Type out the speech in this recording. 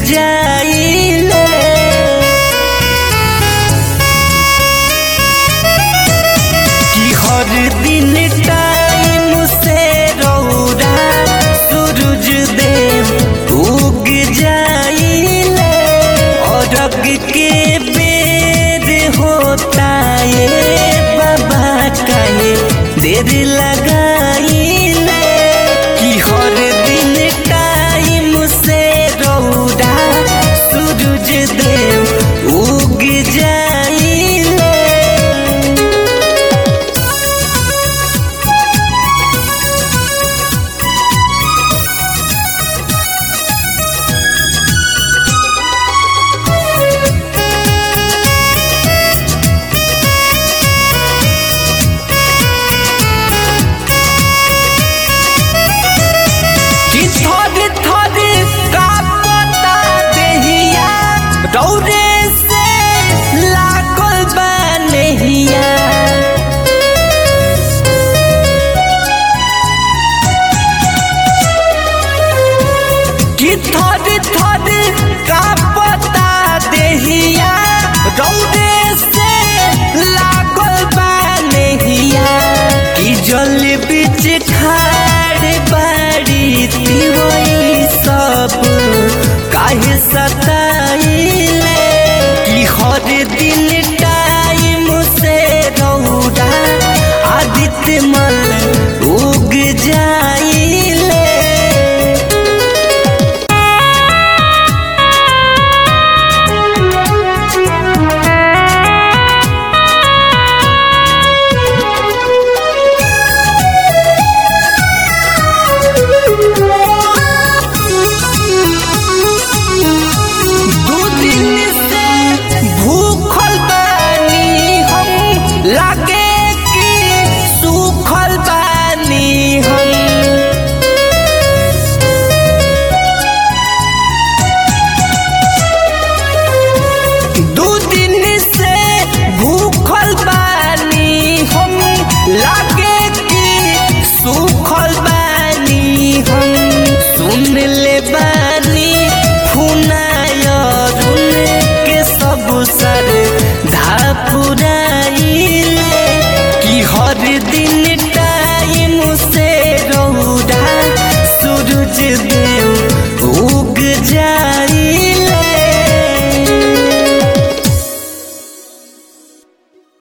जाइले कि हर दिन टाइम से रौरा सूरज देव उग जाइले अरग के बेर होता ये बाबा कहे देर लगाइले कि हर दिन टाइम से रौरा सूरज देव उग जाइले कि थर थर का पता देहिया दौरे से लागल बा नहिया कि थर थर का पता देहिया दौरे से लागल बा नहिया कि जल बीच खाड़ बाड़ी तिवई सब काहे सताइले कि हर दिन टाइम से रौदा आदित्य मल उग जाइले दू दिन से भूखल बानी हम लागे कि सूखल बानी हम दू दिन से भूखल बानी हम लागे कि सूखल बानी हम सुन ले बानी खुनायरुन के सब सर धापुराइले कि हर दिन